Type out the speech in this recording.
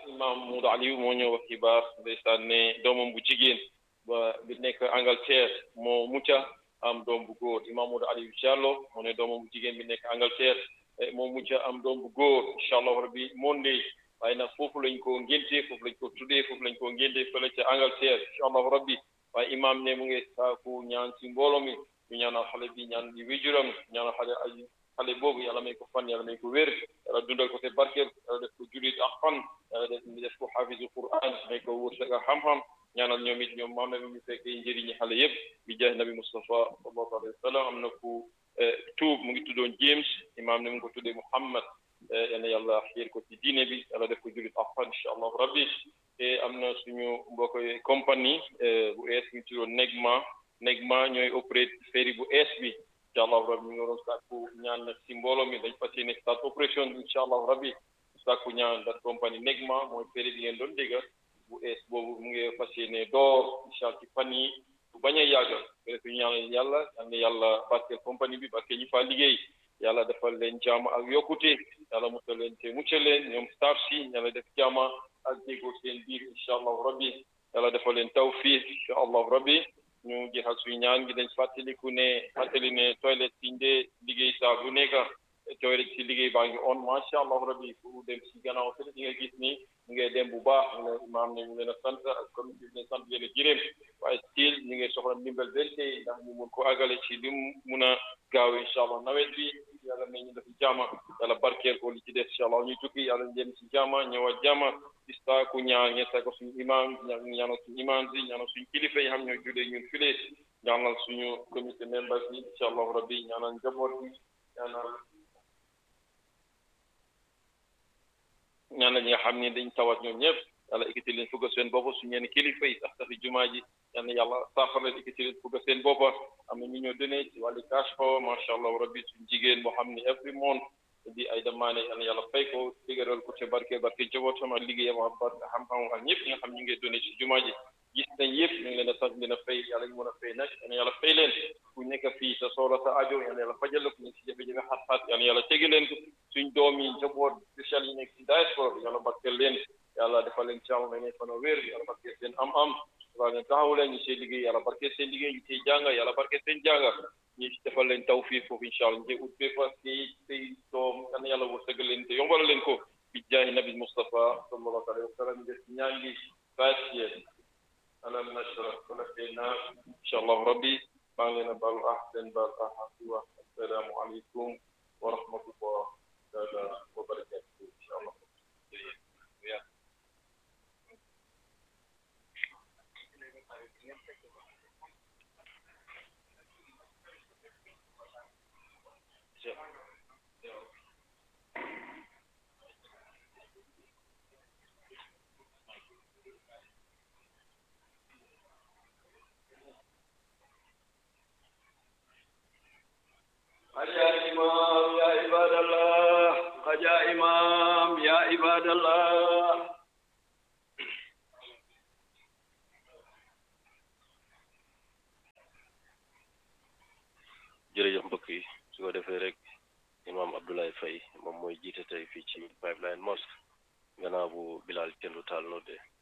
imam Modou Aliou moo ñëw wax xibaar ndeysaan ne doomam bu jigéen ba bi nekk Angleterre moo mucca am doom bu góor imam Modou Aliou Diallo moo ne doomam bu jigéen bi nekk Angleterre moo mucca am doom bu góor incha allah rabbi Monday waaye nag foofu lañ ko ngénte foofu lañ ko tuddee foofu lañ ko ngénte fële ca Angleterre incha allah rabbi waaye imam ne mu ngi saaku ñaan si mbooloo mi ñu ñaanal xale bi ñaan di wéjuram ñaanal xale ay xale boobu yàlla may ko fan yàlla may ko wér yàlla dundal ko te barkeel yàlla def ko julit ak fan yàlla def def ko xafisu quran may ko wërsëg ak xam-xam ñaanal ñoom it ñoom maam na ñu fekkee njëriñi xale yëpp bi jaay nabi Mustafa sallallahu alayhi wa sallam am na ku tuub mu ngi tuddoon James imaam ne mu ngi ko tuddee Muhammad yal na yàlla xiir ko ci diine bi yàlla def ko julit ak fan incha allah rabbi te am na suñu mbokk compagnie bu ees ñu tuddoon Negma Negma ñooy opéré ferry bu ees bi incha allah rabbi ñu ngi doon sàkku ñaan nag si mbooloo mi dañ fas yéene start opération bi incha allah rabbi sàkku ñaan dat compagnie Negma mooy ferry bi ngeen doon dégg bu ees boobu mu ngi fas yéene door incha allah ci fan yi bu bañ a yàggal rek ñu ñaanal yàlla yal na yàlla barkeel compagnie bi barkeel ñu faa liggéey yàlla defal leen jaama ak yokkute yàlla musal leen te muccal leen ñoom staff si yàlla def jaama ak déggoo seen biir incha allah rabbi yàlla defal leen tawfiq incha allah rabbi ñu jeexal suñu ñaan gi dañ fàttaliku ne fàttali ne toilette si ndee liggéey saa bu nekk toilette si liggéey baa ngi on macha allah rabbi fu dem si gannaaw te di nga gis ni ñu ngi dem bu baax ñu ne imaam ne ñu leen a sant ak comité bi leen sant leen a jërëm waaye still ñu ngi soxla ndimbal benn tey ndax ñu mun ko àggale ci li mu mun a gaaw incha allah nawet bi yàlla may ñu def jaama yàlla barkeel ko li ci des incha allah ñu tukki yàlla ñu dem si jaama ñëwaat jaama ista ku ñaan ñetta ko suñu imam ñaanal suñu imam si ñaanal suñu kilifa yi xam ñoo julee ñun file ñaanal suñu comité members yi incha allah rabbi ñaanal njaboot bi ñaanal ñaanal ñi nga xam ne dañ tawat ñoom ñëpp yàlla ikkati leen fugga seen boppa suñu ñeen kilifa yi sax safi jumaa ji yal na yàlla saafara leen ikkati leen fugga seen boppa am na ñu ñoo donné ci wàllu cash power macha allah rabbi suñu jigéen boo xam ne every month di ay damaane yal na yàlla fay ko dëgëral ko te barke barke njabootam ak liggéeyam ak barke xam-xam ak ñëpp ñi nga xam ñu ngi donné ci jumaa ji gis nañ yëpp ñu ngi leen a sant leen a fay yàlla ñu mën a fay nag yal na yàlla fay leen ku nekk fii sa soxla sa aajo yal na yàlla fajal la ku nekk si jafe-jafe xat-xat yal na yàlla tege leen ko suñ doom yi njaboot spécial yi nekk si diaspora bi yàlla barkeel leen yàlla defal leen jàmm may ne fan wér yàlla barkeel seen am-am waaw leen taxawu leen ñu seen liggéey yàlla barkeel seen liggéey ñu ciy jàng yàlla barkeel seen jàng ñu defal leen tawfiq foofu incha allah ñu ut bépp kii tey doom yal na yàlla wërsëgal leen te yombal leen ko bi jaahi nabi Mustafa sallallahu alayhi wa sallam def ñaan gi fatiye alam nashrah wala teyna incha allah rabbi maa ngi leen a baal ah seen baal ah wa assalaamu aleykum wa rahmatullah taala wa barakatuh incha allah يا إمام يا عباد الله يا إمام يا عباد الله jërëjëf mbokk yi su ko defee rek imam Abdoulaye Faye moom mooy jiite tey fii ci Pipeline Mosque gannaaw bu Bilal Kendu taal nodde